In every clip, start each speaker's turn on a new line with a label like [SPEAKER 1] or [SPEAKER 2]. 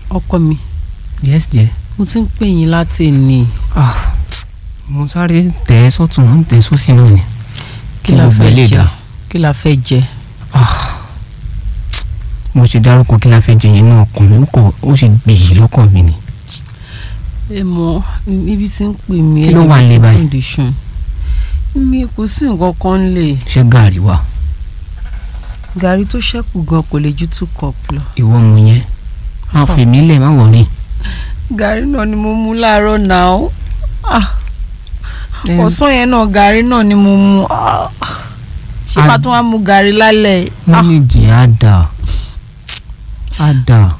[SPEAKER 1] ọkọ mi
[SPEAKER 2] yes dear.
[SPEAKER 1] mo ti ń pè yín láti ní
[SPEAKER 2] ah mo sáré tẹ̀ ẹ́ sọ́tún mo ń tẹ̀ ẹ́ sósì náà ni.
[SPEAKER 1] kí la
[SPEAKER 2] gbogbo ẹ̀
[SPEAKER 1] fẹ́
[SPEAKER 2] lè
[SPEAKER 1] jẹ
[SPEAKER 2] dà.
[SPEAKER 1] kí la fẹ́ jẹ
[SPEAKER 2] ah mo ṣe dárúkọ kí la fẹ́ jẹ yẹn náà ọkàn mi ó kọ ó sì gbìyì lọ́kàn mi ni.
[SPEAKER 1] ẹ mọ ibi tí ń pè mí
[SPEAKER 2] Kí ló wà nílé báyìí?
[SPEAKER 1] condition mi kò sí nǹkan kan lè
[SPEAKER 2] ṣé gàrí wà
[SPEAKER 1] gàrí tó ṣẹ́kù gan kò lè ju two cup lọ.
[SPEAKER 2] ìwọ mu yẹn máa fi mí lẹ̀ má wọ̀rí.
[SPEAKER 1] gàrí náà ni mo mu láàárọ̀ náà ah
[SPEAKER 2] Ẹ,
[SPEAKER 1] ọ̀sán yẹn náà gàrí náà ni mo mu ah ṣé
[SPEAKER 2] A-
[SPEAKER 1] màá tún wá mu gàrí lálẹ́ ah
[SPEAKER 2] méjì á dà á dà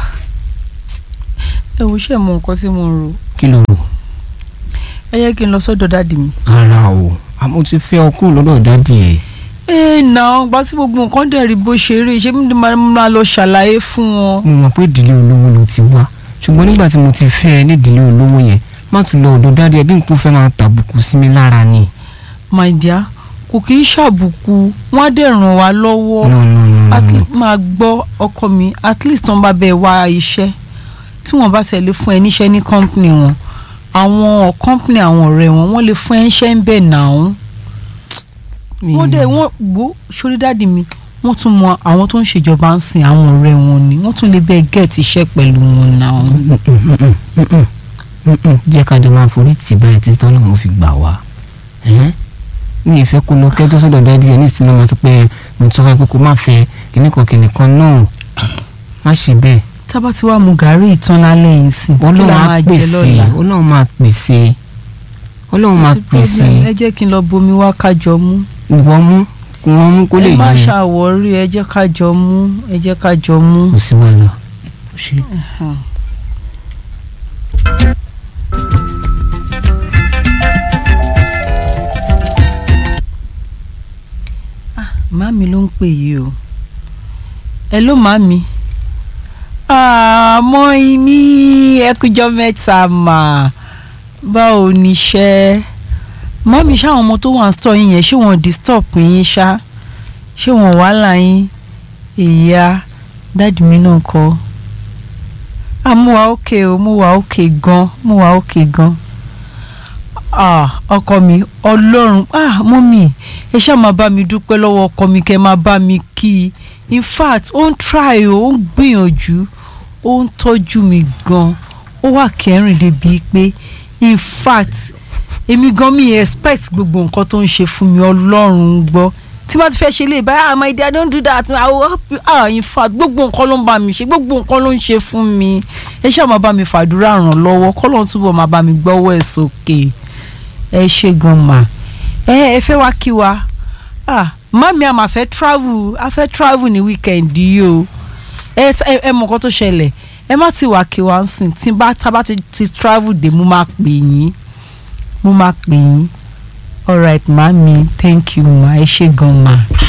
[SPEAKER 1] ẹ wo ṣe mọ nǹkan tí mo ń rò
[SPEAKER 2] kí ló rò.
[SPEAKER 1] ẹ yẹ kí n lọ sọ́dọ̀ dáàdì mi.
[SPEAKER 2] ara o àmọ́ ti fẹ́ ọ kúrò lọ́dọ̀ dádì ẹ̀.
[SPEAKER 1] ẹ nà gba tí gbogbo nǹkan dẹ̀ rí bó ṣe rí ṣé mi máa máa lọ ṣàlàyé fún wọn.
[SPEAKER 2] mo mọ̀ pé ìdílé olówó ló ti wá ṣùgbọ́n nígbà tí mo ti fẹ́ ẹ ní ìdílé olówó yẹn má tún lọ ọ̀dọ̀ dádì ẹ bí nǹkan fẹ́ máa tàbùkù sí mi lára ni.
[SPEAKER 1] my dear kò kì í ṣàbùkù wọn á dẹ̀ ràn wá lọ́wọ́
[SPEAKER 2] no no no
[SPEAKER 1] at
[SPEAKER 2] no
[SPEAKER 1] least máa gbọ́ ọkọ mi at least wọn bá bẹ wá iṣẹ́ tí wọ́n bá tẹ̀lé fún ẹ níṣẹ́ ní company wọn àwọn company àwọn ọ̀rẹ́ wọn wọ́n lè fún ẹ níṣẹ́ ń bẹ̀ náà wọ́n dẹ̀ wọ́n gbó sórí dáàdì mi wọ́n tún mọ àwọn tó ń ṣèjọba ń sìn àwọn ọ̀rẹ́ wọn ni wọ́n tún lè bẹ́ẹ̀ gẹ̀ẹ́tì iṣẹ́ pẹ̀lú wọn náà.
[SPEAKER 2] jẹ́ ká jọ máa forí tì báyìí títí tọ́lọ́ mo fi gbà wá ẹ́n? ní ìfẹ́ kó lọ kẹ́jọ́ sọ́dọ̀ dádì ẹ̀ ní ìsinmi ọmọ tó pé mo tọ́ ẹ pé kó má fẹ́ kìnnìkan kìnnìkan náà má ṣe bẹ́ẹ̀
[SPEAKER 1] tábà tí wàá mu gàrí ìtàn lálẹ́ yìí sìn kí
[SPEAKER 2] ọlọ́run
[SPEAKER 1] la
[SPEAKER 2] á
[SPEAKER 1] máa jẹ
[SPEAKER 2] pèsè
[SPEAKER 1] lọ́la.
[SPEAKER 2] ọlọ́run máa pèsè ọlọ́run máa
[SPEAKER 1] Kò sí
[SPEAKER 2] pèsè
[SPEAKER 1] problem, ẹ jẹ́ kí n lọ bomi wá kájọ mú.
[SPEAKER 2] ìwọ mú kí wọ́n mú kó lè
[SPEAKER 1] ẹ má
[SPEAKER 2] yé ẹ
[SPEAKER 1] ṣàwọ́rí ẹ jẹ́ kájọ mú ẹ jẹ́ kájọ mú.
[SPEAKER 2] kò sí wàhálà ṣe
[SPEAKER 1] màmí ló ń pè yìí o ẹ ló màmí àmọ́ ìmí ẹkújọ́ mẹ́ta mà báwo níṣẹ́ màmí ṣáwọn ọmọ tó wà ń stọ̀ yín yẹn ṣé wọ́n disturb yín ṣá ṣé wọ́n wàhálà yín ìyá dáàdì mi náà kọ́ ah mo wà òkè o mo wà òkè gan mo wà òkè gan ah ọkọ mi ọlọ́run ah mọ́mì ẹ ṣáà máa bá mi dúpẹ́ lọ́wọ́ ọkọ mi kẹ́ máa bá mi kí i in fact ó ń try o ó ń gbìyànjú ó ń tọ́jú mi gan ó wà kẹrin débi pé in fact èmi gan mi expect gbogbo nǹkan tó ń ṣe fún mi ọlọ́run gbọ́ tí wọ́n ti fẹ́ ṣe lè báyà ah my dear don't do that i will help you ah in fact gbogbo nǹkan ló ń bá mi ṣe gbogbo nǹkan ló ń ṣe fún mi ẹ ṣáà máa bá mi fàdúrà ràn lọ́wọ́ kọ́lọ́n túbọ̀ máa bá mi gbọ́wọ́ ẹ̀ sókè ẹ ṣe gan mà ẹ ẹ fẹ́ wá kí wa ah mami a máa fẹ́ travel a fẹ́ travel ní weekend yìí o ẹ ẹ ẹ mọ nǹkan tó ṣẹlẹ̀ ẹ má ti wá kí wa ń sìn tí bá tá bá ti ti travel dé mo máa pè yín mo máa pè yín alright mami thank you ma ẹ ṣe gan ma.